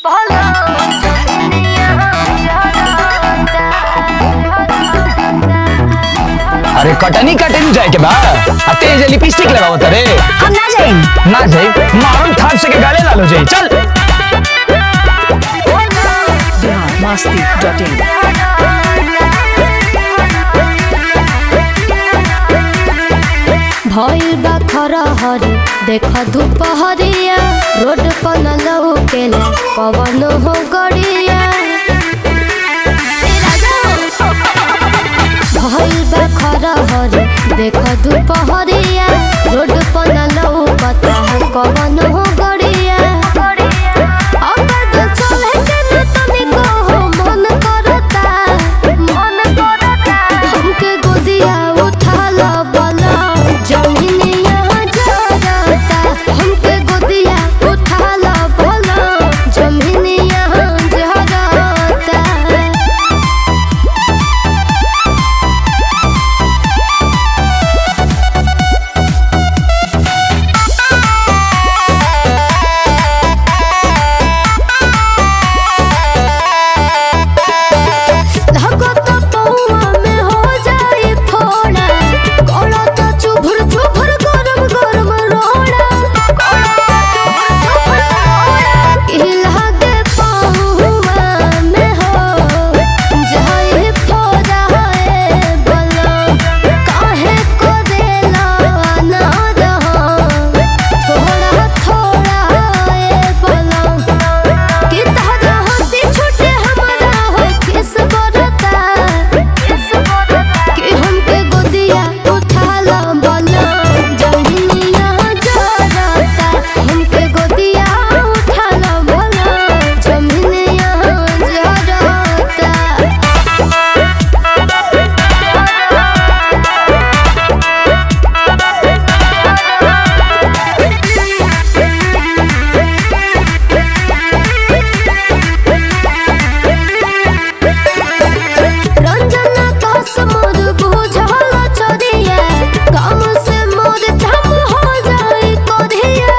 अरे कटनी कटनी जाए के बा आ तेज लिपस्टिक लगावत रे हम ना जाई ना जाई मारून थाप से के गाले लालो जाई चल biharmasti.in भइल बा खरहरी देख दुपहरिया रोड पर न लौकेला पवन हो गड़िया भइल बा खरहरी देख दुपहरिया रोड पर न लौकता कवन हो गड़िया अगर दिल चले के न तनिको हो मन करता मन करता हमके गोदिया उठा ला बला जमीनिया जरता हमके गोदिया उठा ला बला जमीनिया जरता लागत पौआ में हो जाई फोड़ा गलत चुभुर चुभुर गरम गरम रोड़ा इला दे पौआ में हो जाई फोड़ा है बलम काहे को देला ना रहा थोड़ा थोड़ा है बलम कि तहरा हंसी छूटे हमारा हो किस बरता कि हमके गोदिया उठा ला बला जमीनिया जरता हमके गोदिया उठा ला बला जमीनिया जरता रंजना कस मोर बुझल चोरिया काम से मोर धम हो जाई कोरिया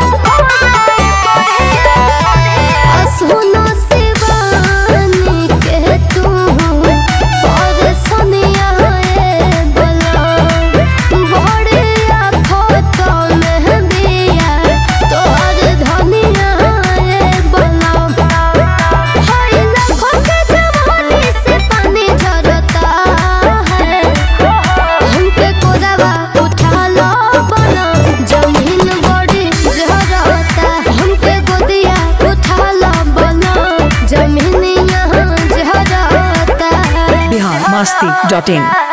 असुनो शिवानी के तू पर सनिया ए बला बड़िया फोटो में बिया तोर धनिया ए बला हाय लाखों के जवानी से पानी झरता है हमके कोरवा उठा लो बना जमीन बड़ी झरता हमके गोदिया उठा लो बना जमीन यहाँ झरता biharmasti.in